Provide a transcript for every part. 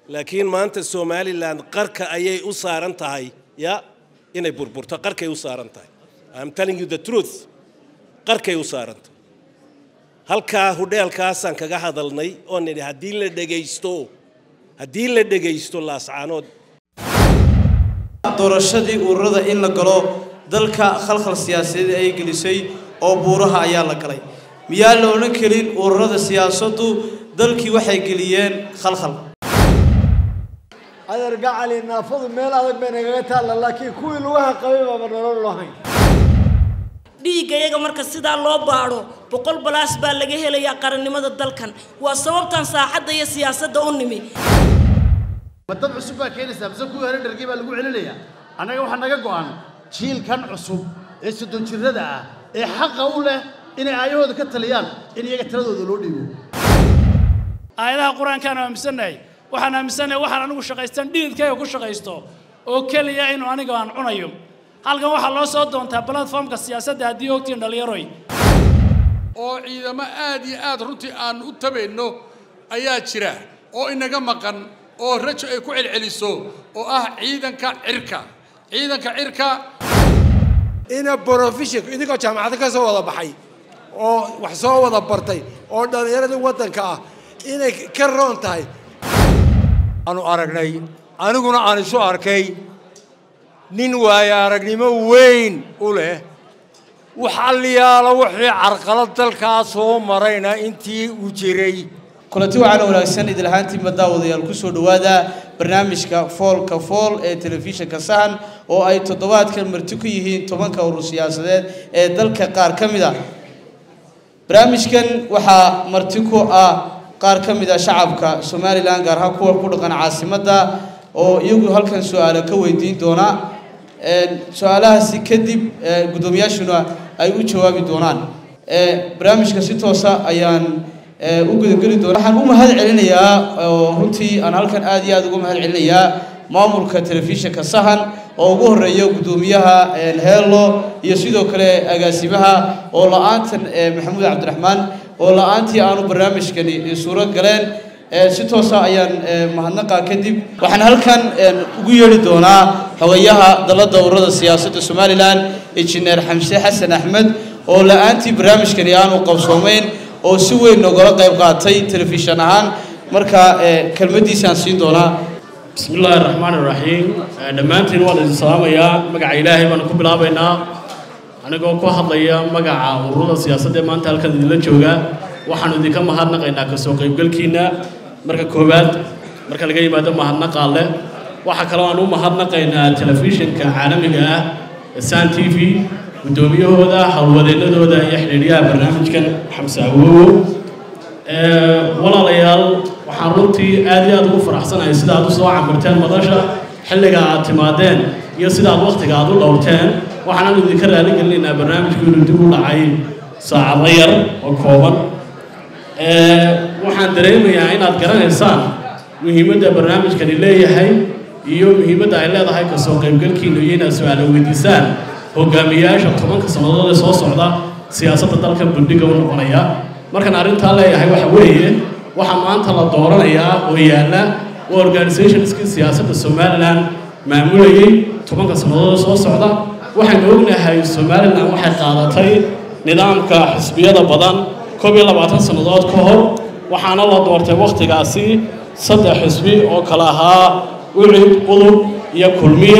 laakiin maanta somalilan qarka ayay u saaran tahay ya inay burburto qarkay u saaran tahay I'm telling you the truth qarkay u saaran tahay halkaa hudheelkaasaan kaga hadalnay oo nidhi haddii la dhegaysto haddii la dhegaysto laascaanood doorashadii ururada in la galo dalka khalkhal siyaasadeed ay gelisay oo buuraha ayaa la galay miyaa la odhan karin ururada siyaasaddu dalkii waxay geliyeen khalkhal adeer gacali naafadu meel adag bay nagaga taalla laakiin kuwii lugaha qabay baaba nolol lahayn dhiigga iyaga marka sidaa loo baadho boqol balaas baa laga helayaa qarannimada dalkan waa sababtan saaxadda iyo siyaasadda u nimi ma dad cusub baa keenaysaa mise kuwii hore dhargey baa lagu celinayaa annaga waxaa naga go'an jiilkan cusub ee soddon jirrada ah ee xaqa u leh inay aayahooda ka taliyaan in iyaga taladooda loo dhiibo aayadaha qur-aankaan aaminsannahay waxaan aaminsannahay waxaan anigu shaqaystan dhididkayga ku shaqaysto oo keliya inuu aniga aan cunayo halkan waxaa loo soo doontaa platformka siyaasadda haddii ogtiin dhallinyaroy oo ciidamo aad iyo aad runtii aan u tabayno ayaa jira oo inaga maqan oo rajo ay ku celceliso oo ah ciidanka cirka ciidanka cirka ina brofessionku idinkoo jaamacado ka soo wada baxay oo wax soo wada bartay oo dhallinyaradii waddanka ah inay ka roon tahay aanu aragnay aniguna aan isu arkay nin waayo aragnimo weyn u leh wax alliyaala wixii carqalad dalkaa soo marayna intii uu jiray kulanti waxaana wanaagsan idil ahaantiinba daawadayaal kusoo dhowaada barnaamijka foolka fool ee telefishinka sahan oo ay toddobaadkan marti ku yihiin tobanka urur siyaasadeed ee dalka qaar ka mid ah barnaamijkan waxaa marti ku ah qaar ka mid ah shacabka somalilan gaar ahaan kuwa ku dhaqan caasimadda oo iyagu halkan su-aalo ka weydiin doona su-aalahaasi kadib guddoomiyaashuna ay u jawaabi doonaan barnaamijka si toosa ayaan u gudageli doona waxaan u mahad celinayaa oo runtii aan halkan aad iyo aad ugu mahad celinayaa maamulka telefishinka sahan oo ugu horeeya guddoomiyaha heelo iyo sidoo kale agaasimaha oo la-aantan maxamuud cabdiraxmaan oo la-aantii aanu barnaamijkani suuro galeen si toosa ayaan mahadnaqa kadib waxaan halkan ugu yeedhi doonaa xogayaha dalladda ururada siyaasadda somalilan injineer xamse xasan axmed oo la-aantii barnaamijkani aanu qabsoomeyn oo si weyn nogala qayb qaatay telefishan ahaan marka kelmaddiisaan siin doonaa bismi illaahi raxmaan iraxiim dhammaantiin waan idin salaamayaa magaca ilaahay baanu ku bilaabaynaa anigoo ku hadlaya magaca ururada siyaasadda ee maanta halkan idinla jooga waxaanu idinka mahadnaqaynaa kasoo qaybgalkiinna marka koowaad marka laga yimaado mahadnaqaa leh waxaa kaloo aan u mahadnaqaynaa telefishinka caalamiga ah ee san t v guddoomiyahooda howlwadeennadooda iyo xidhiidhyaha barnaamijkan xamse awowo walaalayaal waxaan runtii aad iyo aad ugu faraxsanahay sida aad u soo camirteen madasha xilliga aad timaadeen iyo sida aad wakhtiga aad u dhowrteen waxaanan idinka raaligelinaynaa barnaamijku inuu dib u dhacay saacado yar oo kooban waxaan dareemayaa inaad garanaysaan muhiimadda barnaamijkani leeyahay iyo muhiimadda ay leedahay kasoo qaybgalkiina iyo inaad su-aalo weydiisaan hogaamiyaasha tobanka sannadood ee soo socda siyaasadda dalka buldhiga u noqonaya markaan arrintaa leeyahay waxa weeye waxaa maanta la dooranayaa oo yaalla waa organisationskii siyaasadda somalilan maamulayay tobanka sannadood ee soo socda waxaynu ognahay somalilan waxay qaadatay nidaamka xisbiyada badan koob iyo labaatan sannadood ka hor waxaana la doortay wakhtigaasi saddex xisbi oo kale ahaa ucid udub iyo kulmiye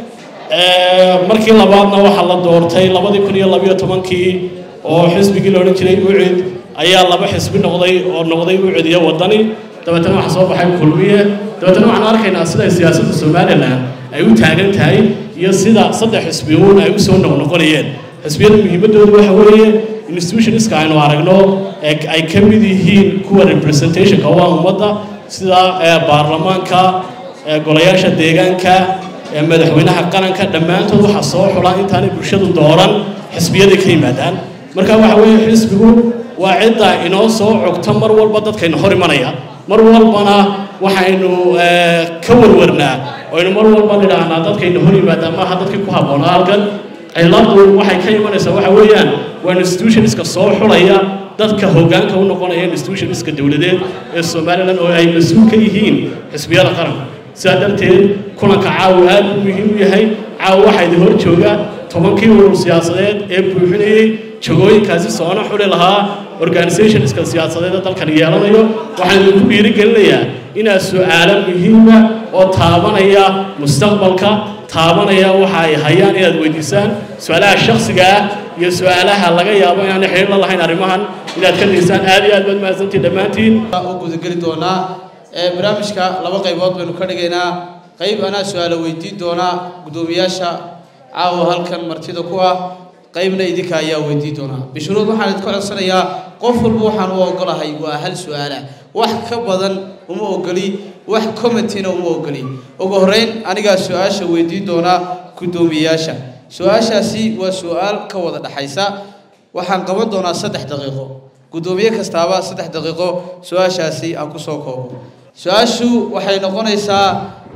markii labaadna waxaa la doortay labadii kun iyo labayo tobankii oo xisbigii la odhan jiray ucid ayaa laba xisbi noqday oo noqday ucid iyo wadani dabeetana waxaa soo baxay kulmiye dabeetana waxaan arkaynaa siday siyaasadda somalilan ay u taagan tahay iyo sida saddex xisbi uun ay u soo noqnoqonayeen xisbiyada muhiimaddoodu waxa weeye institutionska aynu aragno ee ay ka mid yihiin kuwa representationka waa ummadda sida baarlamaanka golayaasha deegaanka madaxweynaha qaranka dhammaantood waxaa soo xula intaanay bulshadu dooran xisbiyaday ka yimaadaan marka waxa weeye xisbigu waa cidda inoo soo cogta mar walba dadkayna hor imanaya mar walbana waxaynu ka warwarnaa oynu mar walba nidhaahnaa dadkayna hor yimaadaan maaha dadkii ku habboonaa halkan ciladu waxay ka imanaysaa waxa weeyaan waa institutionska soo xulaya dadka hoggaanka u noqonaya institutionska dowladeed ee somalilan oo ay mas-uul ka yihiin xisbiyada qaranka sidaa darteed kulanka caawa aad u muhiim u yahay caawa waxaa idin hor jooga tobankii urur siyaasadeed ee buuxinayey jagooyinkaasi soona xuli lahaa organisationska siyaasadeed ee dalkan yeelanayo waxaan idinku dhiirigelinayaa inaad su-aalo muhiima oo taabanaya mustaqbalka taabanaya waxa ay hayaan inaad weydiisaan su-aalaha shakhsiga ah iyo su-aalaha laga yaabo inaanay xiriir la lahayn arrimahan inaad ka dhiisaan aad iyo aad baad mahadsantiin dhammaantiin u gudageli doonaa ee barnaamijka laba qaybood baynu ka dhigaynaa qayb anaa su-aalo weydiin doonaa guddoomiyaasha caawa halkan martida ku ah qaybna idinka ayaa weydiin doonaa bishuruud waxaan idinka codsanayaa qof walba waxaan u ogolahay waa hal su-aala wax ka badan uma ogoli wax commentina uma ogoli ugu horreyn anigaa su-aasha weydiin doonaa guddoomiyayaasha su-aashaasi waa su-aal ka wada dhexaysa waxaan qaban doonaa saddex daqiiqo guddoomiye kastaaba saddex daqiiqo su-aashaasi aan ku soo koobo su-aashu waxay noqonaysaa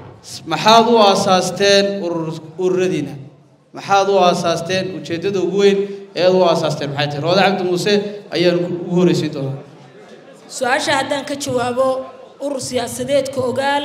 maxaad u aasaasteen urur ururadiina maxaad u aasaasteen ujeeddada ugu weyn ee aad u aasaasteen maxay tahay roode cabdi muuse ayaan ugu horreysiin doonaa su-aasha haddaan ka jawaabo urur siyaasadeedka ogaal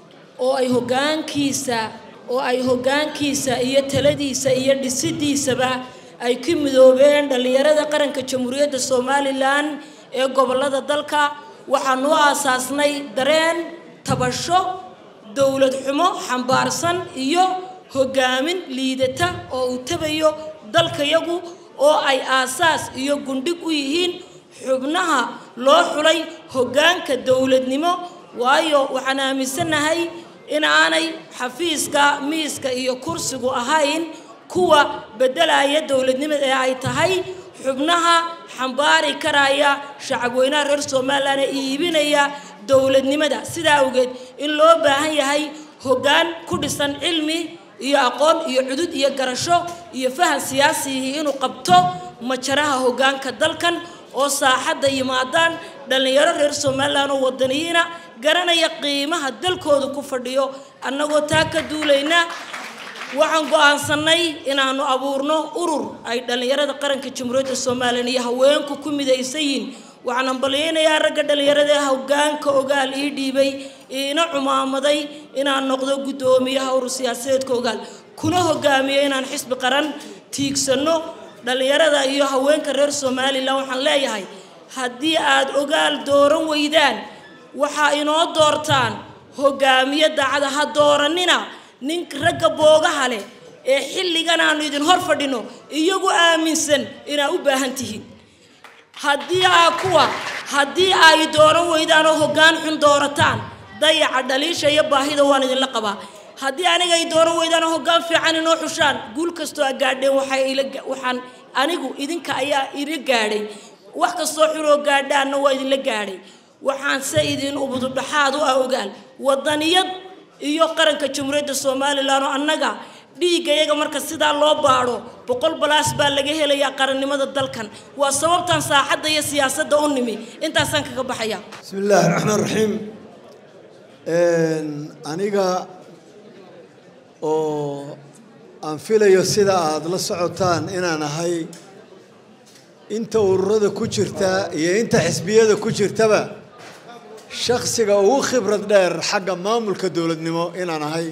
oo ay hoggaankiisa oo ay hoggaankiisa iyo taladiisa iyo dhisidiisaba ay ku midoobeen dhallinyarada qaranka jamhuuriyadda somalilan ee gobollada dalka waxaan u aasaasnay dareen tabasho dowlad xumo xambaarsan iyo hoggaamin liidata oo uu tabayo dalkayagu oo ay aasaas iyo gundhig u yihiin xubnaha loo xulay hoggaanka dowladnimo waayo waxaan aaminsannahay in aanay xafiiska miiska iyo kursigu ahayn kuwa beddelaya dowladnimada ee ay tahay xubnaha xambaari karaya shacabweynaha reer somalilan ee iibinaya dowladnimada sidaa awgeed in loo baahan yahay hoggaan ku dhisan cilmi iyo aqoon iyo cudud iyo garasho iyo fahan siyaasihii inuu qabto majaraha hoggaanka dalkan oo saaxadda yimaadaan dhallinyaro reer somalilan oo wadaniyiina garanaya qiimaha dalkooda ku fadhiyo annagoo taa ka duulayna waxaan go'aansannay inaannu abuurno urur ay dhallinyarada qaranka jamhuuriyadda somalilan iyo haweenku ku midaysan yihiin waxaan hambalyaynayaa ragga dhallinyarada ee hoggaanka ogaal ii dhiibay iina cumaamaday inaan noqdo guddoomiyaha urur siyaasadeedka ogaal kuna hogaamiyo inaan xisbi qaran tiigsanno dhallinyarada iyo haweenka reer somalilan waxaan leeyahay haddii aad ogaal dooran weydaan waxaa inoo doortaan hogaamiye daacada ha dooranina nin ragga boogaha leh ee xilligan aanu idin hor fadhino iyagu aaminsan inaa u baahan tihiin haddii aa kuwa haddii ay dooran weydaan oo hoggaan xun doorataan dayaca dhaliisha iyo baahida waan idinla qabaa haddii aniga ay dooran weydaan oo hoggaan fiican inoo xushaan guul kastoo a gaadheen waxay ila waxaan anigu idinka ayaa ila gaadhay wax kastoo xunoo gaadhaanna waa idinla gaadhay waxaan se idin ubududhaxaad u ah ogaal wadaniyad iyo qaranka jamhuuriyadda somalilan oo annaga dhiigga iyaga marka sidaa loo baadho boqol balaas baa laga helayaa qarannimada dalkan waa sababtan saaxadda iyo siyaasadda u nimi intaasaan kaga baxaya بسم الله الرحمن الرحيم aniga oo aan filayo sida aada la socotaan inaan ahay inta ururada ku jirta iyo inta xisbiyada ku jirtaba shaksiga ugu khibrad dheer xagga maamulka dowladnimo inaan ahay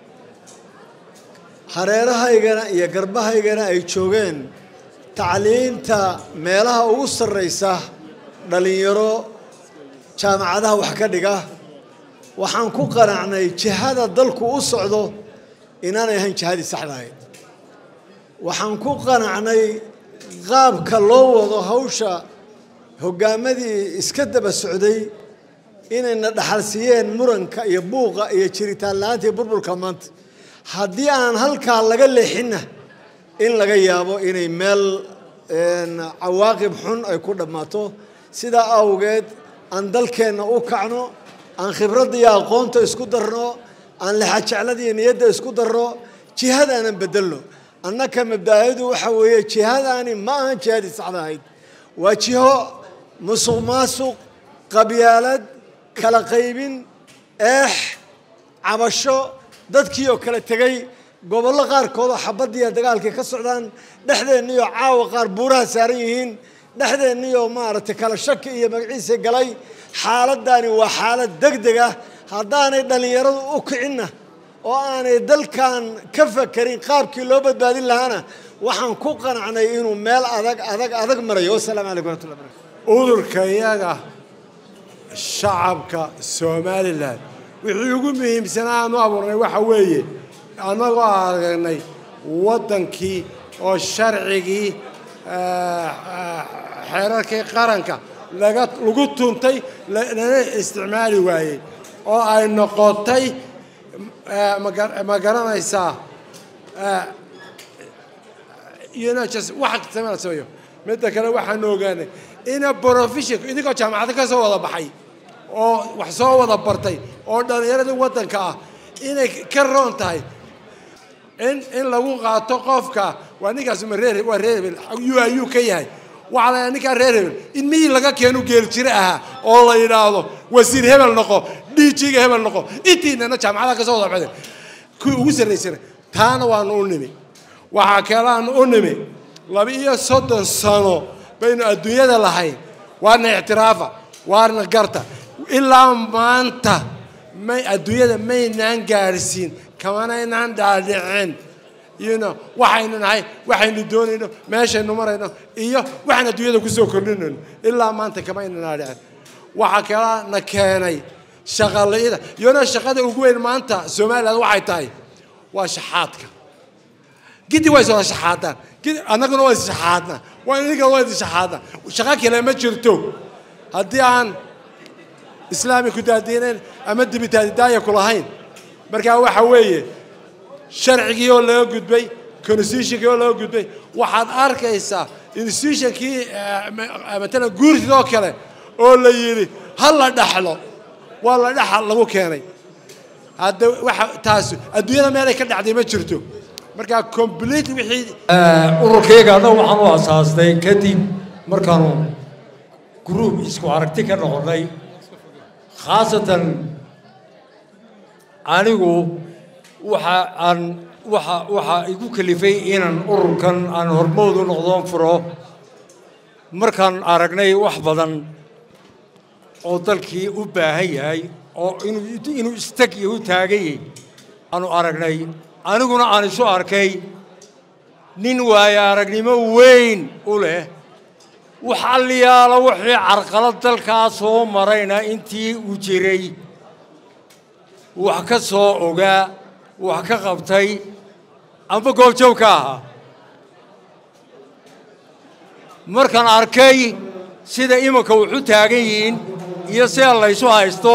hareerahaygana iyo garbahaygana ay joogeen tacliinta meelaha ugu sarraysa dhalinyaro jaamacadaha wax ka dhiga waxaan ku qanacnay jihada dalku u socdo inaanay ahayn jihadii saxda ahayd waxaan ku qanacnay qaabka loo wado hawsha hoggaamadii iska daba socday inayna dhaxalsiiyeen muranka iyo buuqa iyo jiritaan la-aanta iyo burburka maanta haddii aan halkaa laga leexinna in laga yaabo inay meel cawaaqib xun ay ku dhammaato sidaa awgeed aan dalkeenna u kacno aan khibradda iyo aqoonta isku darno aan lexajeclada iyo niyadda isku darno jihadaanan bedelno annaka mabdaayadu waxa weeye jihadaani ma ahan jihadii saxda ahayd waa jiho musuq maasuq qabyaalad kala qaybin eex cabasho dadkii oo kala tegey gobollo qaarkood oo xabaddiiya dagaalkii ka socdaan dhexdeenniyo caawa qaar buuraha saaran yihiin dhexdeenniyoo maaragtay kala shaki iyo magaciisa galay xaaladdaani waa xaalad deg deg ah haddaanay dhallinyaradu u kicinna oo aanay dalkan ka fakerin qaabkii loo badbaadin lahaana waxaan ku qanacnay inuu meel adag adag adag marayo wasalaamu calaykum waraxmatullahi barakatu udurka iyaga shacabka somalilan wixii ugu muhiimsanaa aan u abuurnay waxa weeye annagoo aragnay waddankii oo sharcigii xeerarkii qaranka laga lagu tuntay lana isticmaali waayey oo ay noqotay ma garanaysaa you know just wax kastama la sameeyo midda kale waxaanu ogaanay ina profession idinkoo jaamacado ka soo wada baxay oo wax soo wada bartay oo dhallinyaradii waddanka ah inay ka roon tahay in in lagu qaato qofka waa ninkaas ma reer waa reer hebel yu ayuu ka yahay waxaa la ninkaa reer hebel in miyii laga keenu geel jire ahaa oo la yidhaahdo wasiir hebel noqo dhiijiga hebel noqo intiinana jaamacadaha ka soo wada baxday kuwii ugu sarraysana taana waanu u nimi waxaa kaleaanu u nimi laba iyo soddon sano baynu adduunyada lahayn waana ictiraafa waana garta ilaa maanta may adduunyada maynaan gaarsiin kamanaynaan dhaadhicin you know waxaynu nahay waxaynu doonayno meeshaynu marayno iyo waxaan adduunyada kusoo kordhinayno ilaa maanta kamaynan dhaadhicin waxaa kalaa na keenay shaqalayida iyona shaqada ugu weyn maanta somaliland waxay tahay waa shaxaadka gidi way soo shaxaadaan gidi annaguna waa shaxaadna waa iniga waa shaxaadna shaqo kale ma jirto haddii aan islaami ku daadiinayn ama dibitaadidaaya ku lahayn markaa waxa weeye sharcigii oo laga gudbay constitutionkii oo laga gudbay waxaad arkaysaa institutionkii matalan guurtidoo kale oo la yidhi ha la dhaxlo waa la dhaxal lagu keenay hadda waxa taas adduunyada meelay ka dhacday ma jirto markaa complete wixii ururkayga hadda waxaan u asaastay kadib markaanu group isku aragti ka noqonnay khaasatan anigu waxa aan waxa waxaa igu kalifay inaan ururkan aan hormood u noqdoon furo markaan aragnay wax badan oo dalkii u baahan yahay oo inuu inuu istag iyo u taagan yahay aanu aragnay aniguna aan isu arkay nin waayo aragnimo weyn u leh wax alliyaala wixii carqalad dalkaa soo marayna intii uu jiray wax ka soo ogaa wax ka qabtay amba goobjoog ka ahaa markaan arkay sida iminka wuxu taagan yihiin iyo sida laysu haysto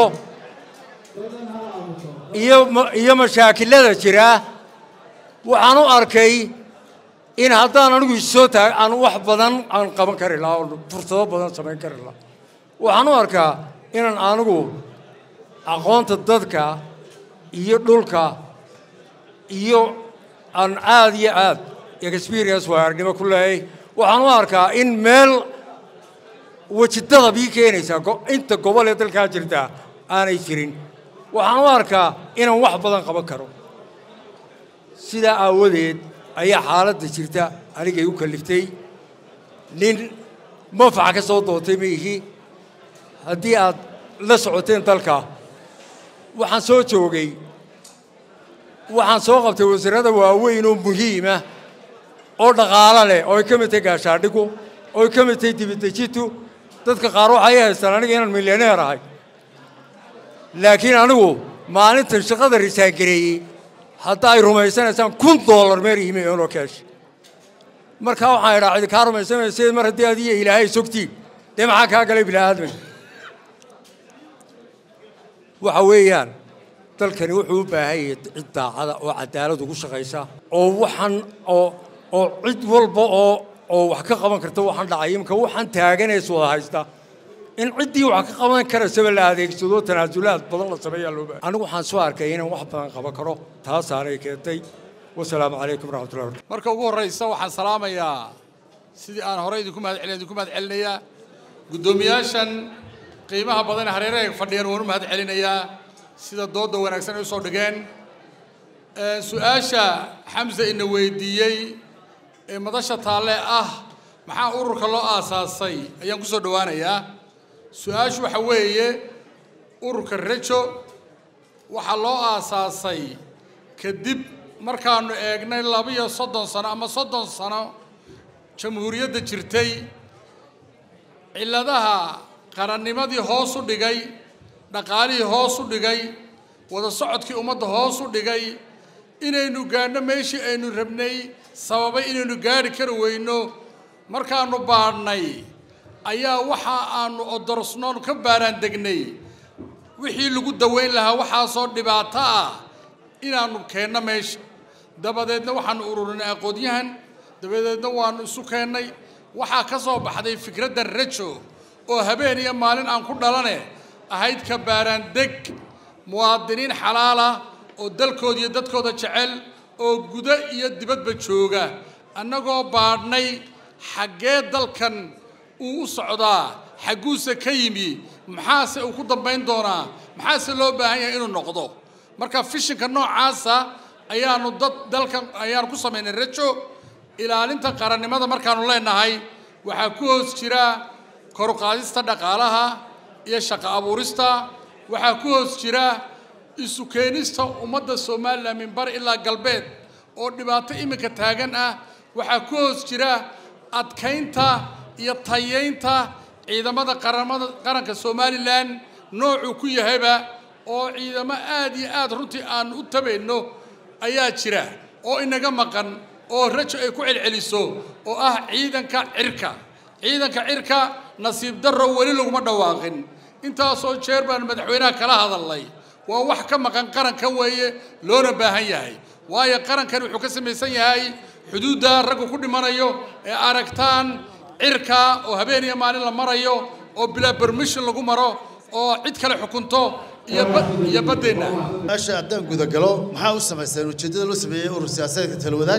iyo iyo mashaakilada jira waxaan u arkay in haddaan anigu isoo taag aan wax badan aan qaban kari lahaa oo fursado badan samayn kari lahaa waxaan u arkaa inaan anigu aqoonta dadka iyo dhulka iyo aan aad iyo aad experience waaarnimo ku leeyahay waxaan u arkaa in meel wejidada bii keenaysaa inta gobol ee dalkaa jirta aanay jirin waxaan u arkaa inaan wax badan qaban karo sidaa aawadeed ayaa xaaladda jirta anigay u kaliftay nin manfaca ka soo doontay ma ihi haddii aad la socoteen dalka waxaan soo joogay waxaan soo qabtay wasiirada waaweyn oo muhiima oo dhaqaalo leh oo ay ka mid tahay gaashaadhigu oo ay ka mid tahay dibidejintu dadka qaar waxay haystaan aniga inaan milyaneer ahay laakiin anigu maalintan shaqada risaangareeyey hadda ay rumaysanaysaan kun dollar meer iimi inoo keesh markaa waxaan idhaa cidi kaa rumaysanaysa mar haddii adiyo ilaahay sogtiin dee maxaa kaa galay bilaaadmay waxa weeyaan dalkani wuxuu u baahan yahay cid daacada oo cadaalad ugu shaqaysa oo waxaan oo oo cid walba oo oo wax ka qaban karta waxaan dhacay imika waxaan taaganays wada haysta in ciddii wax ka qaban karaysaba la adeegsado tanaasulaad badan la sameeyaa loo baahay anigu waxaan soo arkay inaan wax badan qaban karo taasaanay keentay wasalaamu calaykum waraxmatullahi barakatu marka ugu horraysa waxaan salaamayaa sidii aan horey idinku mahad celin idinku mahad celinayaa guddoomiyaashan qiimaha badan ee hareeraha fadhiyaan waan u mahad celinayaa sida doodda wanaagsan ay u soo dhigeen su-aasha xamse ina weydiiyey ee madasha taalle ah maxaa ururka loo aasaasay ayaan ku soo dhowaanayaa su-aashu waxa weeye ururka rejo waxaa loo aasaasay kadib markaanu eegnay labiyo soddon sano ama soddon sano jamhuuriyadda jirtay cilladaha qarannimadii hoos u dhigay dhaqaalihii hoos u dhigay wada socodkii ummadda hoos u dhigay inaynu gaadhno meeshii aynu rabnay sababay inaynu gaadhi kari weyno markaanu baadhnay ayaa waxa aanu odorsnoon ka baaraan degnay wixii lagu daweyn lahaa waxaasoo dhibaato ah inaanu keenno meesha dabadeedna waxaanu ururinay aqoonyahan dabadeedna waanu isu keennay waxaa ka soo baxday fikradda rejo oo habeen iyo maalin aan ku dhalane ahayd ka baaraan deg muwaadiniin xalaala oo dalkooda iyo dadkooda jecel oo gudo iyo dibadba jooga annagoo baadhnay xaggee dalkan uu u socdaa xagguuse ka yimi maxaase uu ku dambayn doonaa maxaase loo baahan yahay inuu noqdo marka fishinka noocaasa ayaanu dad dalkan ayaanu ku samaynay rejo ilaalinta qarannimada markaanu leenahay waxaa ku hoos jira koruqaadista dhaqaalaha iyo shaqo abuurista waxaa ku hoos jira isu keenista ummadda somalilan min bari ilaa galbeed oo dhibaato iminka taagan ah waxaa ku hoos jira adkaynta iyo tayeynta ciidamada qaramada qaranka somalilan noocuu ku yahayba oo ciidamo aad iyo aad runtii aanu u tabayno ayaa jira oo inaga maqan oo rajo ay ku celceliso oo ah ciidanka cirka ciidanka cirka nasiib darro weli laguma dhawaaqin intaasoo jeer baan madaxweynaha kala hadalnay waa wax ka maqan qaranka weeye loona baahan yahay waayo qarankan wuxuu ka samaysan yahay xuduudda raggu ku dhimanayo ee aragtaan cirka oo habeen iyo maalin la marayo oo bilaa permission lagu maro oo cid kale xukunto iyo ba- iyo baddeenna meesha haddaan gudagalo maxaa u samaysteen ujeeddada loo sameeyey urur siyaasadeedka talwadaag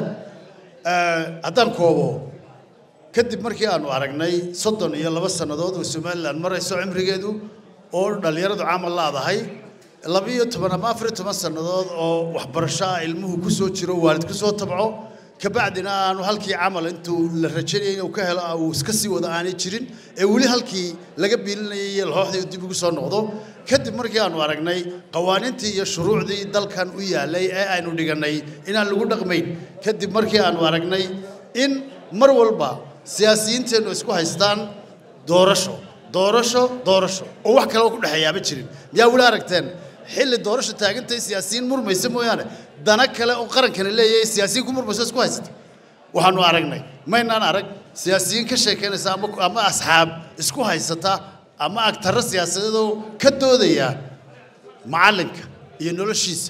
haddaan koobo kadib markii aanu aragnay soddon iyo laba sannadood oo somalilan marayso cimrigeedu oo dhallinyaradu camal laadahay labiyo toban ama afar iyo toban sannadood oo waxbarasho ah ilmuhu ku soo jiro waalid ku soo tabco kabacdina aanu halkii camal intuu la rajaynayay inuu ka helo uu iska sii wado aanay jirin ee weli halkii laga biilinayay iyo laxooxdii uu dib ugu soo noqdo kadib markii aanu aragnay qawaaniintii iyo shuruucdii dalkan u yaalay ee aynu dhigannay inaan lagu dhaqmayn kadib markii aanu aragnay in mar walba siyaasiyiinteennu isku haystaan doorasho doorasho doorasho oo wax kale oo ku dhexeeyaaba jirin miyaa weli aragteen xilli doorasho taagantay siyaasiyiin murmaysa mooyaane dana kale oo qarankani leeyahay siyaasiyiin ku murmayso isku haysata waxaanu aragnay maynaan arag siyaasiyiin ka sheekaynaysa ama ama asxaab isku haysata ama agtarro siyaasadeed oo ka doodaya macallinka iyo noloshiisa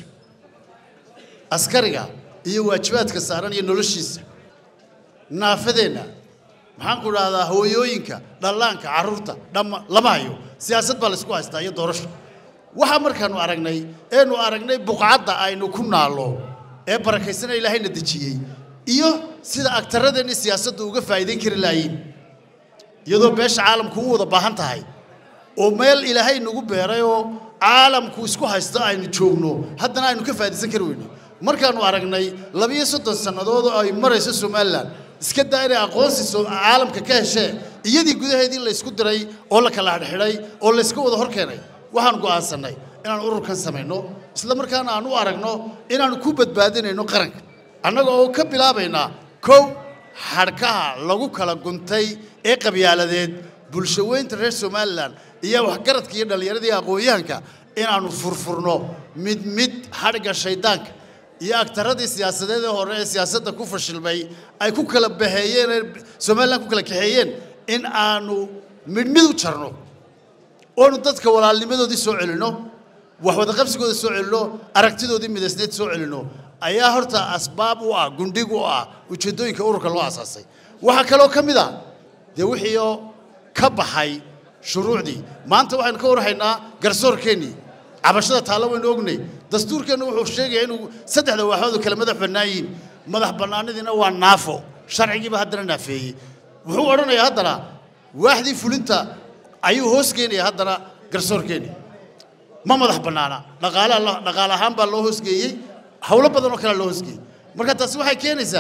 askariga iyo waajibaadka saaran iyo noloshiisa naafadeenna maxaan ku dhahdaa hooyooyinka dhallaanka carruurta dhamma lama hayo siyaasad baa laysku haystaa iyo doorasho waxaa markaanu aragnay eenu aragnay buqcadda aynu ku naallo ee barakaysana ilaahayna dejiyey iyo sida agtaradeenni siyaasaddu uga faa'iidayn kari laayiin iyadoo beesha caalamku u wada baahan tahay oo meel ilaahay nagu beeray oo caalamku isku haysto aynu joogno haddana aynu ka faa'iidaysan kari weyno markaanu aragnay labiyo soddon sannadood oo ay marayso somalilan iska daa inay aqoonsi soo- caalamka ka heshee iyadii gudaheedii laysku diray oo la kala xidhxidhay oo layska wada hor keenay waxaan go'aansannay inaan ururkan samayno isla markaana aan u aragno inaanu ku badbaadinayno qaranka annaga oo ka bilaabaynaa kow xadhkaha lagu kala guntay ee qabyaaladeed bulsho weynta reer somalilan iyo waxgaradka iyo dhallinyaradii aqoon-yahanka inaanu furfurno mid mid xadhigga shaydaanka iyo agtaradii siyaasadeed ee hore ee siyaasadda ku fashilmay ay ku kala baheeyeen ee somalilan ku kala kaxeeyeen in aanu midh mid u jarno oonu dadka walaalnimadoodii soo celinno wax wadaqabsigooda soo celinno aragtidoodii midaysneed soo celinno ayaa horta asbaab u ah gundhig u ah ujeeddooyinka ururka loo asaasay waxaa kaloo ka mid ah dee wixii oo ka baxay shuruucdii maanta waxaynu ka warhaynaa garsoorkeennii cabashada taallo waynu ognay dastuurkeennu wuxuu sheegaya inuu saddexda waaxood oo kale madax bannaan yihiin madax bannaanidiina waa naafo sharcigiiba haddana naafeeyey wuxuu odhanayaa haddana waaxdii fulinta ayuu hoos geenaya haddana garsoorkeennii ma madax bannaana dhaqaale dhaqaale ahaan baa loo hoosgeeyey howlo badan oo kale loo hoosgeeyey marka taasi waxay keenaysaa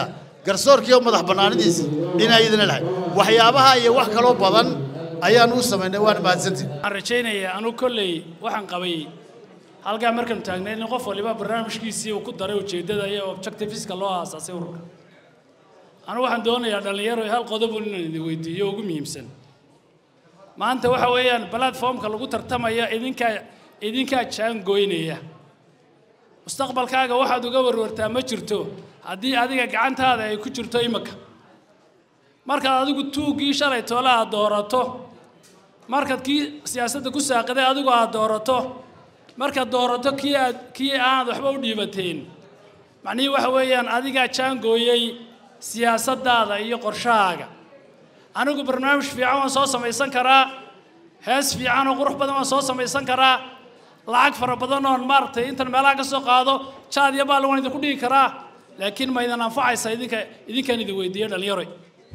garsoorkiiyo madax bannaanidiisa inay idina lahay waxyaabaha iyo wax kaloo badan ayaan u samaynay waana mahadsantihin waxaan rajaynayaa anu kolley waxaan qabay halkaa markaanu taagnay in qof waliba barnaamijkiisii uu ku daray ujeeddada iyo objectiveska loo aasaasay ururka anu waxaan doonayaa dhallinyaro hal qodobun inaan idin weydiiyo ugu muhiimsan maanta waxa weeyaan platformka lagu tartamaya idinkaa idinkaa jaangoynaya mustaqbalkaaga waxaad uga warwartaa ma jirto haddii adiga gacantaada ay ku jirto imika markaad adigu tuuggii shalay toole aad doorato markaad kii siyaasadda ku saaqiday adigu aad doorato markaad doorato kii aad kii aanad waxba u dhiibateen macnihii waxa weeyaan adigaa jaangooyey siyaasaddaada iyo qorshahaaga anigu barnaamij fiican waan soo samaysan karaa hees fiican oo qurux badan waan soo samaysan karaa lacag fara badan oon maaragtay intan meelaha ka soo qaado jaad iyo baal waan idinku dhigi karaa laakiin ma idin anfacaysa idinka idinkaan idin weydiiyo dhallinyaroy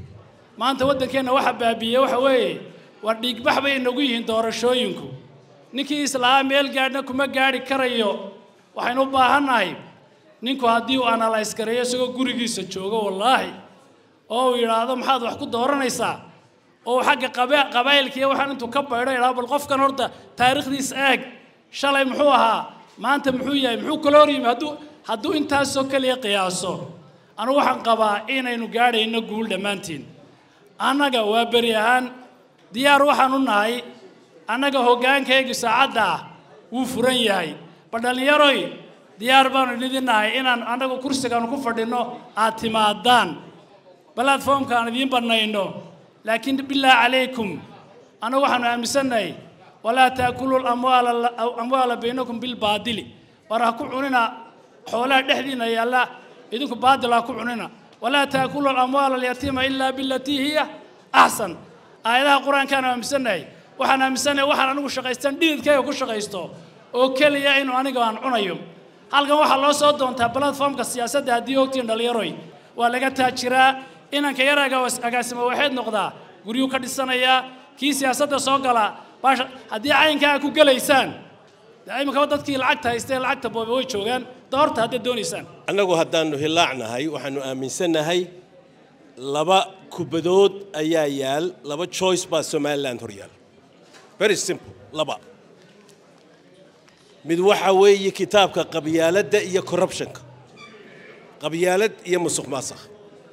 maanta waddankeenna waxa baabiiyey waxa weeye war dhiigbax bay inagu yihiin doorashooyinku ninkii islahaa meel gaadhna kuma gaadhi karayo waxaynu u baahannahay ninku haddii uu analyse gareeyo isagoo gurigiisa joogo wallaahi oo uu yidhaahdo maxaad wax ku dooranaysaa oo uu xagga qaba- qabaa'ilkiiyo waxaan intuu ka baydho yidhahdo bal qofkan horta taariikhdiisa eeg shalay muxuu ahaa maanta muxuu yahay muxuu kala hor yimi hadduu hadduu intaasoo keliya qiyaaso anigu waxaan qabaa inaynu gaadhayno guul dhammaantiin annaga waa beri ahaan diyaar waxaan u nahay annaga hoggaankaygii saacadda ah wuu furan yahay bal dhallinyaroy diyaar baanu idin nahay inaan annagu kursigaanu ku fadhinno aad timaadaan platformka aan idiin bannayno laakiin bilaa calaykum annagu waxaanu aaminsannahay walaa taakulu lamwaala amwaala baynakum bilbaadili war ha ku cunina xoolaha dhexdiina yaalla idinku baadil ha ku cunina walaa taakulu alamwaala alyatiima ilaa bilatii hiya axsan aayadaha qur-aankaan aaminsannahay waxaan aaminsannahay waxaan anigu shaqaystan dhididkayga ku shaqaysto oo keliya inuu aniga aan cunayo halkan waxaa loo soo doontaa platformka siyaasadda haddii ogtiin dhallinyaroy waa laga taajiraa inanka yar aga- agaasimo waxayd noqdaa guryuu ka dhisanayaa kii siyaasadda soo gala baasha haddii caynkaa ku gelaysaan dee iminkaba dadkii lacagta haystee lacagta boobe way joogaan doorta haddaad doonaysaan annagu haddaannu hilaacnahay waxaannu aaminsannahay laba kubadood ayaa yaal laba choice baa somaliland hor yaal very simple laba mid waxa weeye kitaabka qabyaaladda iyo corruptionka qabyaalad iyo musuq maasakh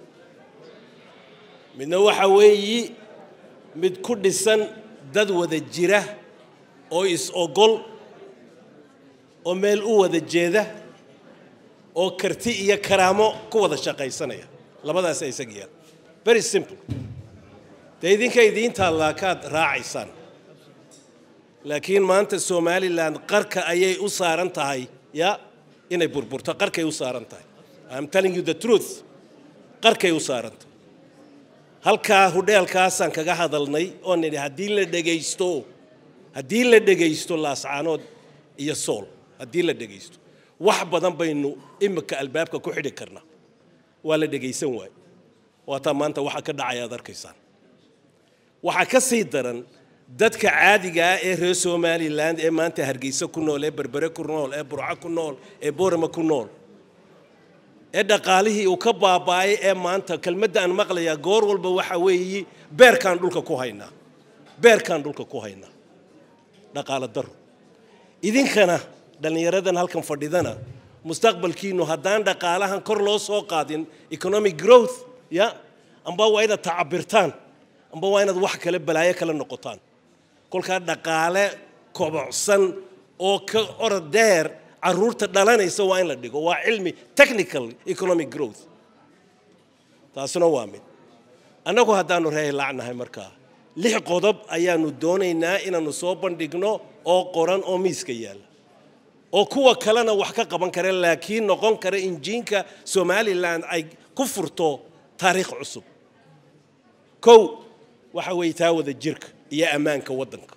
midna waxa weeyi mid ku dhisan dad wada jira oo is-ogol oo meel u wada jeeda oo karti iyo karaamo ku wada shaqaysanaya labadaas isaga yaal very simple dee idinka idiin taallaa kaad raacaysaan laakiin maanta somaliland qarka ayay u saaran tahay ya inay burburto qarkay u saaran tahay I'm telling you the truth qarkay u saaran tahay halkaa hudheelkaasaan kaga hadalnay oo nidhi haddii la dhegaysto haddii la dhegaysto laascaanood iyo sool haddii la dhegaysto wax badan baynu imika albaabka ku xidhi karnaa waa la dhegaysan waay waataa maanta waxa ka dhacaya aad arkaysaan waxaa ka sii daran dadka caadiga ah ee reer somaliland ee maanta hargeysa ku nool ee berbere ku nool ee burco ku nool ee boorama ku nool ee dhaqaalihii uu ka baaba'ay ee maanta kelmadda aan maqlayaa goor walba waxa weeyi beerkaan dhulka ku haynaa beerkaan dhulka ku haynaa dhaqaalo daro idinkana dhallinyaradan halkan fadhidana mustaqbalkiinu haddaan dhaqaalahan kor loo soo qaadin economic growth ya amba waa inaad tacabirtaan amba waa inaad wax kale balaayo kale noqotaan kolkaa dhaqaale kobocsan oo ka orod dheer caruurta dhalanaysa waa in la dhigo waa cilmi technical economic growth taasina waa mid annagu haddaanu reehilaacnahay markaa lix qodob ayaanu doonaynaa inaannu soo bandhigno oo qoran oo miiska yaalla oo kuwa kalena wax ka qaban kara laakiin noqon kara injiinka somalilan ay ku furto taariikh cusub kow waxa weeye taa wada jirka iyo ammaanka waddanka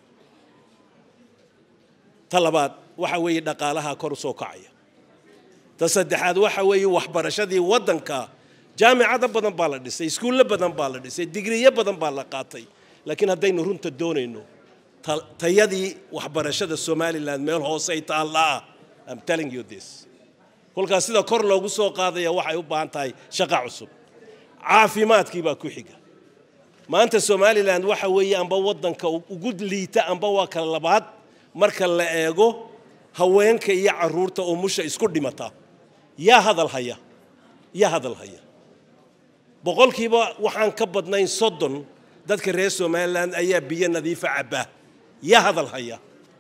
ta labaad waxa weeye dhaqaalaha kor u soo kacaya ta saddexaad waxa weeye waxbarashadii waddanka jaamicado badan baa la dhisay iskuullo badan baa la dhisay digriyo badan baa la qaatay laakiin haddaynu runta doonayno ta- tayadii waxbarashada somaliland meel hoosey taallaa I'm telling you this kolkaas sida kor loogu soo qaadaya waxay u baahan tahay shaqo cusub caafimaadkii baa ku xiga maanta somalilan waxa weeye amba waddanka ugu liita amba waa kala labaad marka la eego haweenka iyo carruurta oo musha isku dhimata yaa hadal haya yaa hadal haya boqolkiiba waxaan ka badnayn soddon dadka reer somalilan ayaa biyo nadiifa cabbaa yaa hadal haya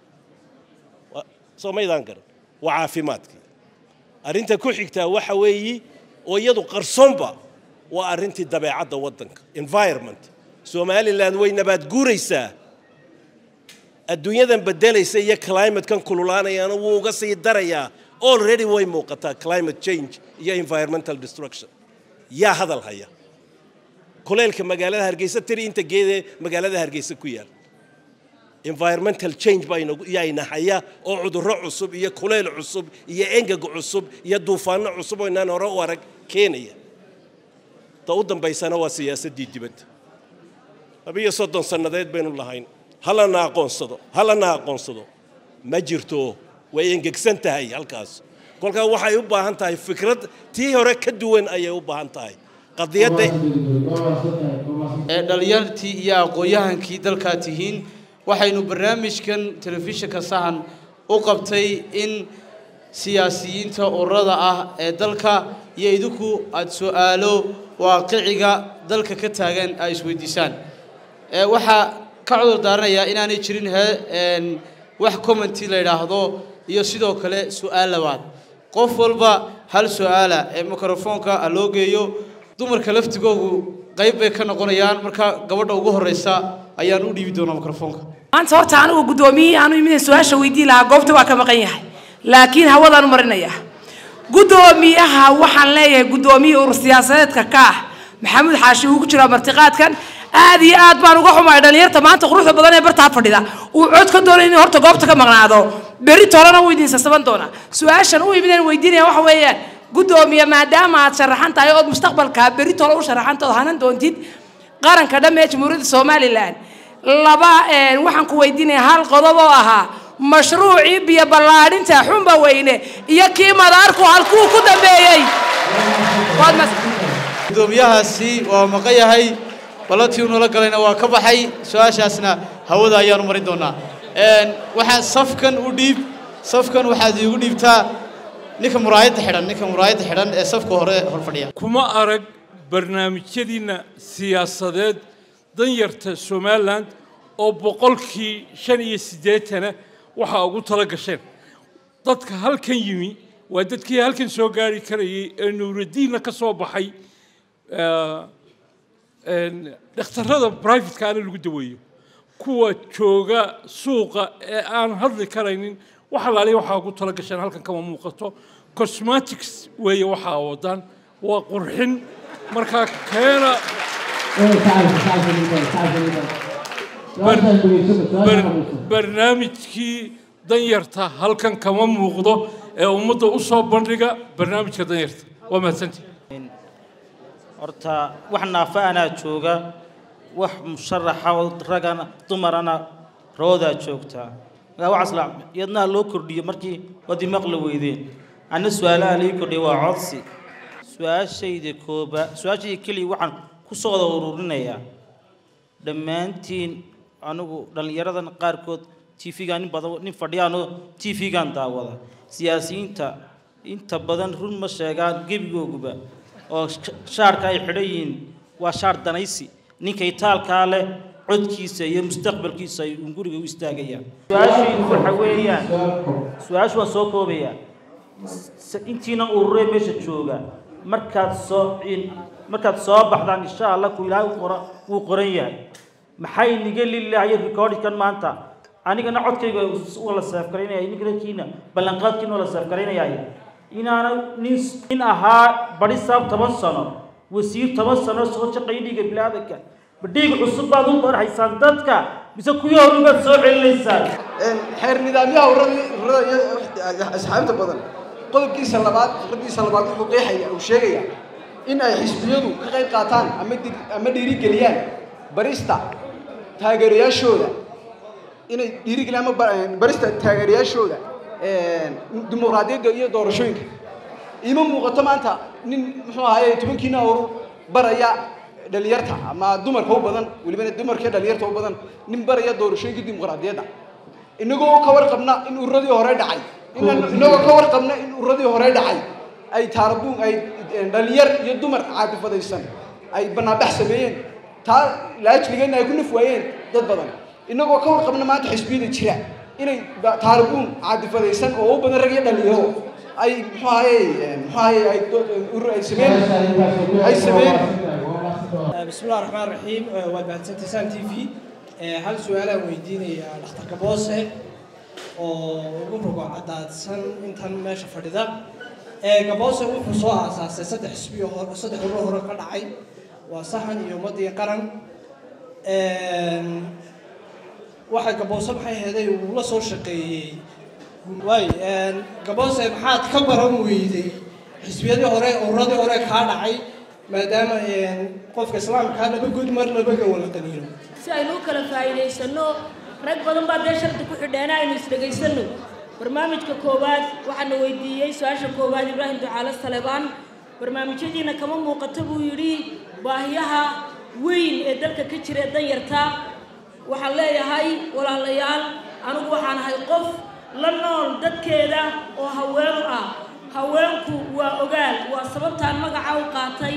soo maydaan garan waa caafimaadkii arrinta ku xigtaa waxa weeyi oo iyadu qarsoonba waa arrintii dabeecadda waddanka environment somalilan way nabaad guuraysaa adduunyadan beddelaysa iyo climatekan kululaanayaana wuu uga sii darayaa already way muuqataa climate change iyo environmental destruction yaa hadal haya kuleylka magaalada hargeysa tiri inta geedee magaalada hargeysa ku yaal environmental change baayayna haya oo cudurro cusub iyo kuleyl cusub iyo engeg cusub iyo duufaanno cusub oo inaan hore u arag keenaya ta u dambaysana waa siyaasaddii dibadda labiyo soddon sannadeed baynu lahayn halana aqoonsado halana aqoonsado ma jirto way engegsan tahay halkaas kolkaa waxay u baahan tahay fikrad tii hore ka duwan ayay u baahan tahay qadiyadda ee dhalinyartii iyo aqoon-yahankii dalkaa tihiin waxaynu barnaamijkan telefishinka sahan u qabtay in siyaasiyiinta ururada ah ee dalka iyo idinku aada su-aalo waaqiciga dalka ka taagan ay isweydiisaan waxaa ka cudur daaranayaa inaanay jirin he wax commenty la yidhaahdo iyo sidoo kale su-aal labaad qof walba hal su-aala ee mikrofoonka a loo geeyo dumarka laftigoogu qayb bay ka noqonayaan marka gabadha ugu horeysa ayaan u dhiibi doonaa mikrofoonka maanta horta anigu guddoomiyihii aanu imid su-aasha weydii lahaa goobta waa ka maqan yahay laakiin hawadaan u marinayaa guddoomiyaha waxaan leeyahay guddoomiyihii urur siyaasadeedka ka ah maxamuud xaashi uu ku jiraa martiqaadkan aad iyo aad baan uga xumahay dhalinyarta maanta quruxda badan ee bartaa fadhida uu cod ka doonay inuu horta goobta ka maqnaado berri tolana wuu idin sasaban doonaa su-aashan u imideen weydiinaya waxa weeyaan guddoomiye maadaama aad sharaxan tahay ood mustaqbalka berri tolo u sharaxanta ood hanan doontid qaranka dhamme ee jamhuuriyadda somalilan laba waxaan ku weydiinaya hal qodob oo ahaa mashruucii biyo ballaadhinta xumba weyne iyo kii madaarku halkuu ku dambeeyey guddoomiyahaasi waa maqan yahay ballantii uu noola galayna waa ka baxay su-aashaasna hawada ayaanu marin doonaa waxaa safkan u dhiib safkan waxaad iigu dhiibtaa ninka muraayadda xidhan ninka muraayadda xidhan ee safka hore hor fadhiya kuma arag barnaamijyadiinna siyaasadeed danyarta somalilan oo boqolkii shan iyo siddeetana waxaa ugu tala gasheen dadka halkan yimi waa dadkii halkan soo gaari karayay ee nuuradiinna ka soo baxay dhakhtarrada brivatka ana lagu daweeyo kuwa jooga suuqa ee aan hadli karaynin wax alaaliya waxaa ugu tala gasheen halkan kama muuqato cosmetics weeye waxaa wadaan waa qurxin markaa keena barnaamijkii danyarta halkan kama muuqdo ee ummadda u soo bandhiga barnaamijka danyarta waa mahadsantii horta wax naafa anaa jooga wax musharaxa oo ragana dumarana roodaa joogtaa markaa waxaas la iyadnaha loo kordhiyo markii wadi maqla weydeen anna su-aalaha lii kordhiya waa codsi su-aashayda kooba su-aashayda keliya waxaan ku soo wada ururinayaa dhammaantiin anigu dhallinyaradan qaarkood tv-gaan nin badan nin fadhiyaanoo tv-gaan daawada siyaasiyiinta inta badan run ma sheegaan gebigooguba oo shaarka ay xidhan yihiin waa shaar danaysi ninka itaalkaa leh codkiisa iyo mustaqbalkiisa ay uun guriga u istaagayaan su-aashaydu waxa weeyaan su-aashu waan soo koobayaa intiina ururee meesha jooga markaad soo markaad soo baxdaan insha allah ku ilaahay qora wuu qoran yahay maxay niga lilaayo recordkan maanta anigana codkayga waa la seefgaraynaya ninkiina ballanqaadkiina waa la seefgaraynaya inaana nin nin ahaa bari saab toban sano wasiir toban sano soo shaqeeya dhiiga bilaadanka ma dhiig cusub baad u barhaysaan dadka mise kuwii hore baad soo celinaysaan xeer nidaamyaha ururada ururada iyo asxaabta badan qodobkiisa labaad fikradiisa labaad wuxuu qeexaya uu sheegaya in ay xisbiyadu ka qayb qaataan ama ama dhiirigeliyaan barista taageerayaashooda inay dhiirigeliyaan ama barista taageerayaashooda dimuqraadiyadda iyo doorashooyinka ima muuqato maanta nin muxuu ahaye tobankiina urur baraya dhalinyarta ama dumarka u badan welibana dumarka dhalinyarta u badan nin baraya doorashooyinkii dimuqraadiyadda inagoo ka warqabna in ururadii hore dhacay inaan- inagoo ka warqabna in ururadii hore dhacay ay taarabuun ay dhalinyar iyo dumar caadifadaysan ay banaanbax sameeyeen taa laajligeedna ay ku naf waayeen dad badan inagoo ka warqabna maanta xisbiyada jira inay ba- taarabuun caadifadaysan oo u badan rag iyo dhalinyaro ay muxuu ahaye muxuu ahaye ay do- urur ay sameeyeen ay sameeyeen بسم الله الرحمن الرحيم وبعدين تسان تي في هل سؤال ويديني دكتور كبوسه oo ugu rogo cadaadsan intan meesha fadhida ee gaboose wuxuu soo aasaasay saddex xisbiyo hore saddex urur hore ka dhacay waa sahan iyo ummadii qaran waxa gaboose maxay heeday uu la soo shaqeeyey waay gaboose maxaad ka baran weyday xisbiyadii hore ururadii hore kaa dhacay maadaama qofka islaamkaa laba good mar laba gawala qaniino si aynu u kala faa'iidaysano rag badan baa dee shardi ku xidheena aynu isdhegaysano barnaamijka koowaad waxaana weydiiyey su-aasha koowaad ibraahim ducaale salebaan barnaamijyadiina kama muuqato buu yidhi baahiyaha weyn ee dalka ka jira ee danyarta waxaan leeyahay walaalayaal anigu waxaan ahay qof la nool dadkeeda oo haweenu ah haweenku waa ogaal waa sababtaan magaca u qaatay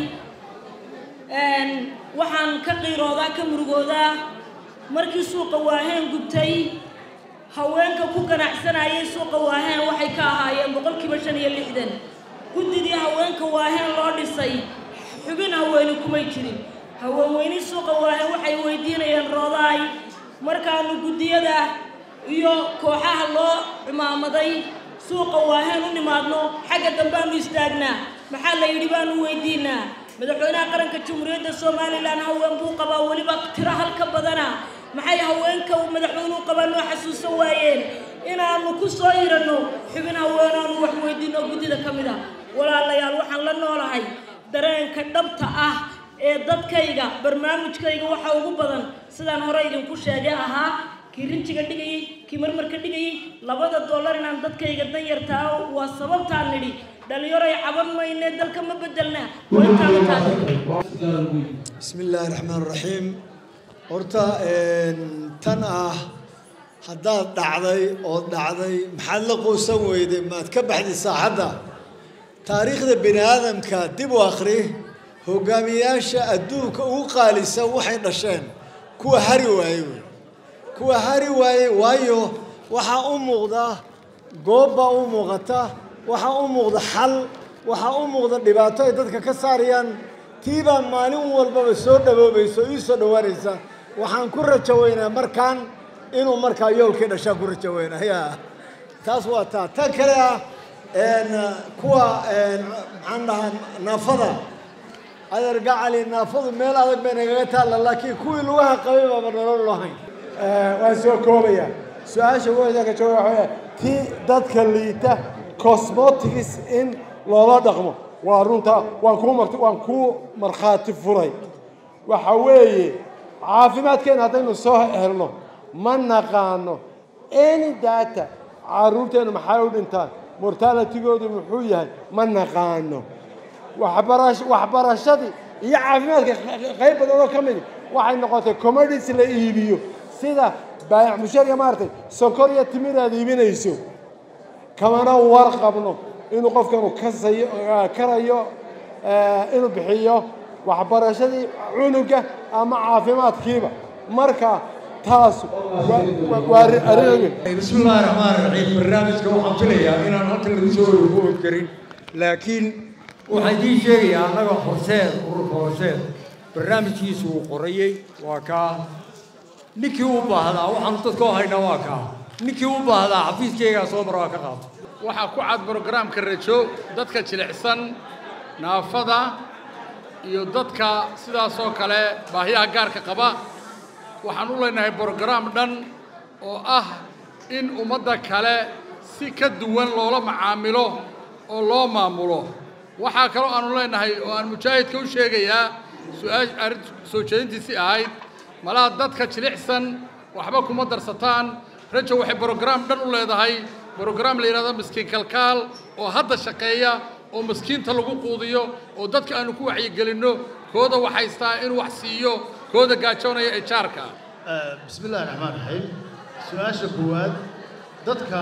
Een, waxaan ka qiiroodaa ka murugoodaa markii suuqa waaheen gubtay haweenka ku ganacsanayay suuqa waaheen waxay ka ahaayeen boqolkiiba shan iyo lixdan guddidii haweenka waaheen loo dhisay xubin haweeni kumay jirin haweenweyni suuqa waaheen waxay weydiinayeen roodaay markaanu guddiyada iyo kooxaha loo cimaamaday suuqa waaheen u nimaadno xagga dambaanu istaagnaa maxaa la yidhi baanu weydiinaa madaxweynaha qaranka jamhuuriyadda somalilan haween buu qabaa weliba tiro halka badana maxay haweenka uu madaxweynuhu qabaa noo xasuusan waayeen inaanu ku soo hiranno xubin haween aanu wax weydiino guddida ka mid a walaalayaal waxaan la noolahay dareenka dhabta ah ee dadkayga barnaamijkayga waxa ugu badan sidaan hore idinku sheegay ahaa kii rinjiga dhigayey kii marmarka dhigayey labada dollar inaan dadkayga danyartaa waa sababtaan nidhi dhalinyaroy caban mayne dalka ma bedelna waa intaan intaan بسم الله الرحمن الرحيم horta tan ah haddaad dhacday ood dhacday maxaad la quusan weyday maad ka baxday saaxadda taariikhda bini aadamka dib u akhri hogaamiyayaasha adduunka ugu qaalisan waxay dhasheen kuwa hari waaye wey kuwa hari waaye waayo waxaa u muuqda goob baa u muuqata waxaa u muuqda xal waxaa u muuqda dhibaato ay dadka ka saarayaan tiibaa maalin walbaba soo dhawoobaysa oo ii soo dhowaanaysa waxaan ku rajo weynaa markaan inuu markaa yoolkii dhashaan ku rajo weynaa ya taas waa taa tan kale ah kuwa maxaan dhahaa naafada adeer gacali naafadu meel adag bay nagaga taalla laakiin kuwii lugaha qabay baaba nolol lahayn waan soo koobaya su-aasha weyda ka jooga waxaa weeye tii dadka liita cosmotics in loola dhaqmo waa runta waan kuu marti waan kuu markhaati furay waxa weeye caafimaadkeena haddaynu soo helno ma naqaano any data caruurteenu maxay u dhintaan mortalitigoodu muxuu yahay ma naqaano waxbarash waxbarashadii iyo caafimaadka qayb badan oo ka mid waxay noqotay commodities la iibiyo sida baayac mushariga maaragtay sonkor iyo timir aad iibinayso kamana warqabno inuu qofkanu kasayo karayo inuu bixiyo waxbarashadii cunuga ama caafimaadkiiba marka taas waa arrin بسم الله الرحمن الرحيم برنامجك waxaan filayaa inaan halkan lagu soo wargoobi karin laakiin waxaan idiin sheegayaa annaga horseed ururka horseed barnaamijkiisu uu qorayey waa kaa ninkii u baahdaa waxaanu dadka u haynaa waa kaa ninkii u baahdaa xafiiskaygaa soo mara waa ka qaato waxaa ku cad brogaraamka rajo dadka jilicsan naafada iyo dadka sidaasoo kale baahiyaha gaarka qaba waxaan u leenahay brogaraam dhan oo ah in ummadda kale si ka duwan loola macaamilo oo loo maamulo waxaa kaloo aanu leenahay oo aan mujaahidka u sheegayaa su-aash arrin soo jeedintiisii ahayd malaha dadka jilicsan waxba kuma darsataan rajo waxay brogaraam dhan u leedahay brogaraam la yidhahdo miskiin kalkaal oo hadda shaqeeya oo maskiinta lagu quudiyo oo dadka aanu ku wacyigelinno kooda waxaystaa inuu wax siiyo kooda gaajoonaya ee jaarka آه، بسم الله الرحمن الرحيم سؤال كواد dadka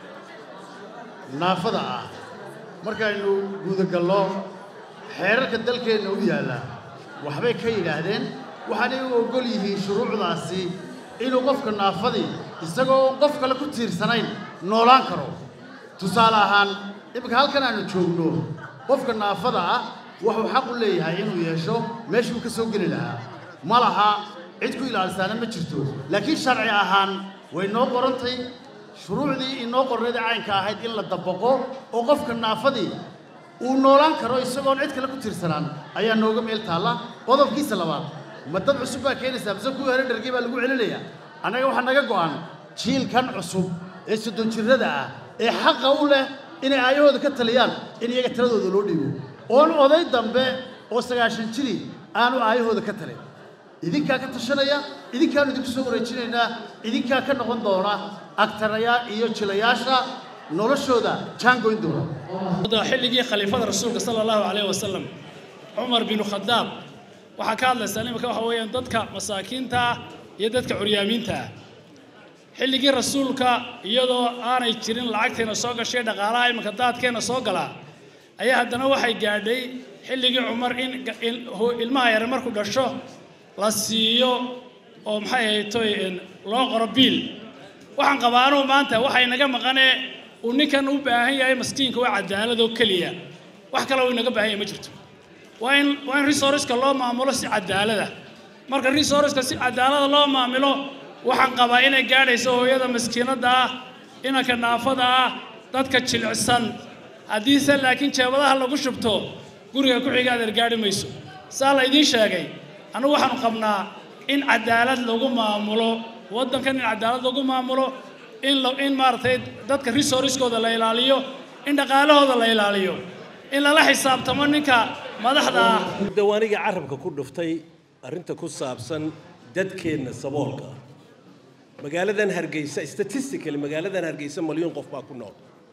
naafada ah markaynu gudagallo xeerarka dalkeenna u yaalla waxbay ka yidhaahdeen waxaanay u oggol yihiin shuruucdaasi inuu qofka naafadii isagoo qof kale ku tiirsanayn noolaan karo tusaale ahaan iminka halkan aanu joogno qofka naafada ah wuxuu xaq u leeyahay inuu yeesho meeshuu ka soo geli lahaa ma laha cid ku ilaalisaana ma jirto laakiin sharci ahaan way noo qorantay shuruucdii inoo qornayda caynka ahayd in la dabaqo oo qofka naafadii uu noolaan karo isagoon cid kale ku tiirsanaan ayaa nooga meel taalla qodobkiisa labaad ma dad cusub baa keenaysaa mise kuwii hore dhargii baa lagu celinayaa annaga waxaa naga go'an jiilkan cusub ee soddon jirrada ah ee xaqa u leh inay aayahooda ka taliyaan in iyaga taladooda loo dhiibo oon oday dambe oo sagaashan jiri aanu aayahooda ka talin idinkaa ka tashanaya idinkaanu idinku soo wareejinaynaa idinkaa ka noqon doona agtarayaa iyo jilayaasha noloshooda jaangoyn doona da xilligii khaliifada rasuulka sala allahu calayhi wasalam cumar binu khadaab waxaa ka hadlaysaa iminka waxa weeyaan dadka masaakiinta ah iyo dadka curyaamiinta ah xilligii rasuulka iyadoo aanay jirin lacagteena soo gashay dhaqaalaha iminka daadkeena soo galaa ayaa haddana waxay gaadhay xilligii cumar in in ilmaha yare markuu dhasho la siiyo oo maxay ahaytoy loo qoro biil waxaan qabaa anugu maanta waxay naga maqanee uu ninkan u baahan yahay maskiinka waa cadaalad oo keliya wax kale uu inaga baahan yahay ma jirto waa in waa in resourceska loo maamulo si cadaalada marka resourceska si cadaalada loo maamulo waxaan qabaa inay gaadhayso hooyada maskiinada ah inanka naafada ah dadka jilicsan haddiise laakiin jeebadaha lagu shubto guriga ku xiga adeer gaadhi mayso saa la idiin sheegay anugu waxaanu qabnaa in cadaalad lagu maamulo waddankan in cadaalad lagu maamulo in la in maaragtay dadka resourcekooda la ilaaliyo in dhaqaalahooda la ilaaliyo in lala xisaabtamo ninka madaxda ah dawaaniga carabka ku dhuftay arrinta ku saabsan dadkeenna saboolka ah magaaladan hargeysa statistically magaaladan hargeysa malyuun qof baa ku nool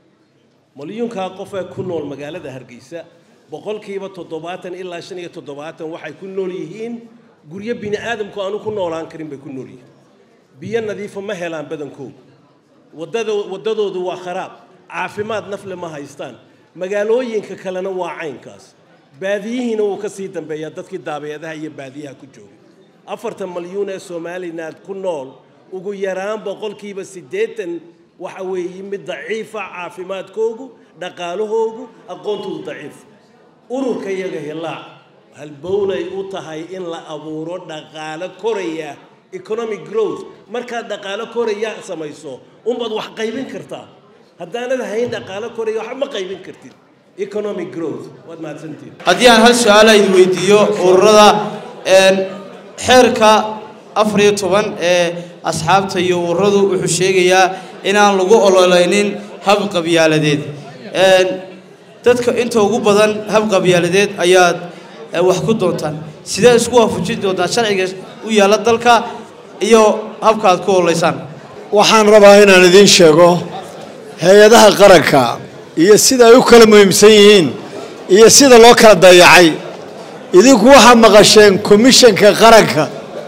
malyuunkaa qof ee ku nool magaalada hargeysa boqolkiiba toddobaatan ilaa shan iyo toddobaatan waxay ku nool yihiin guryo bini aadamku aanu ku noolaan karin bay ku nool yihiin biyo nadiifa ma helaan badankoodu waddada waddadoodu waa kharaab caafimaad nafle ma haystaan magaalooyinka kalena waa caynkaas baadiyihiina wuu ka sii dambeeyaa dadkii daabeedaha iyo baadiyaha ku joogay afartan malyuun ee somaliland ku nool ugu yaraan boqolkiiba siddeetan waxa weeye mid daciifa caafimaadkoogu dhaqaalahoogu aqoontoodu daciif ururka iyaga hilaac halbownay u tahay in la abuuro dhaqaalo koraya economic growth markaad dhaqaalo koraya samayso unbaad wax qaybin kartaa haddaanad hayn dhaqaalo koraya waxba ma qaybin kartid economic growth waad mahadsantihin haddii aan hal su-aal ayd weydiiyo ururada xeerka afar iyo toban ee asxaabta iyo ururadu wuxuu sheegayaa inaan lagu ololeynin hab qabyaaladeed dadka inta ugu badan hab qabyaaladeed ayaad wax ku doontaan sidee isku waafajin doontaa sharciga u yaalla dalka iyo habka aad ku ololeysaan waxaan rabaa inaan idiin sheego hay-adaha qaranka iyo sida ay u kala muhiimsan yihiin iyo sida loo kala dayacay idinku waxaa maqasheen komishanka qaranka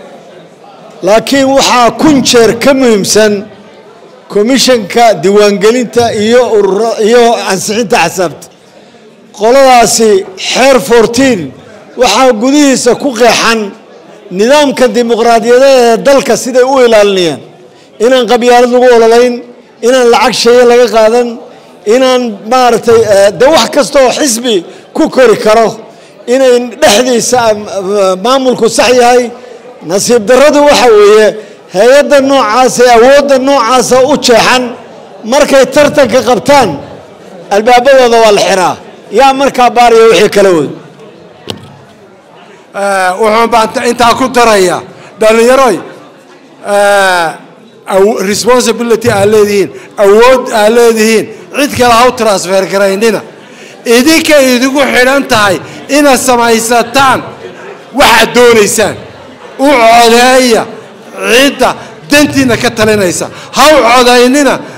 laakiin waxaa kun jeer ka muhiimsan komishanka diiwaangelinta iyo urura iyo ansixinta xisaabta qoladaasi xeer fourtiin waxaa gudihiisa ku qeexan nidaamka dimuqraadiyadeed ee dalka siday u ilaalinayaan inaan qabyaalad lagu ololayn inaan lacag sheeye laga qaadan inaan maaragtay de wax kasta oo xisbi ku kori karo inay dhexdiisa maamulku sax yahay nasiib darradu waxa weeye hay-adda noocaas ee awoodda noocaasa u jeexan markay tartanka qabtaan albaabadooda waa la xiraa yaa markaa baariya wixii kala wood wuxuun baan intaa ku daraya dhallinyaroy responsibility aad leedihiin awood aad leedihiin cid kale ha u transfer garaynina idinka idigu xidhan tahay inaad samaysataan waxaad doonaysaan u codeeya cidda dantiina ka talinaysa ha u codaynina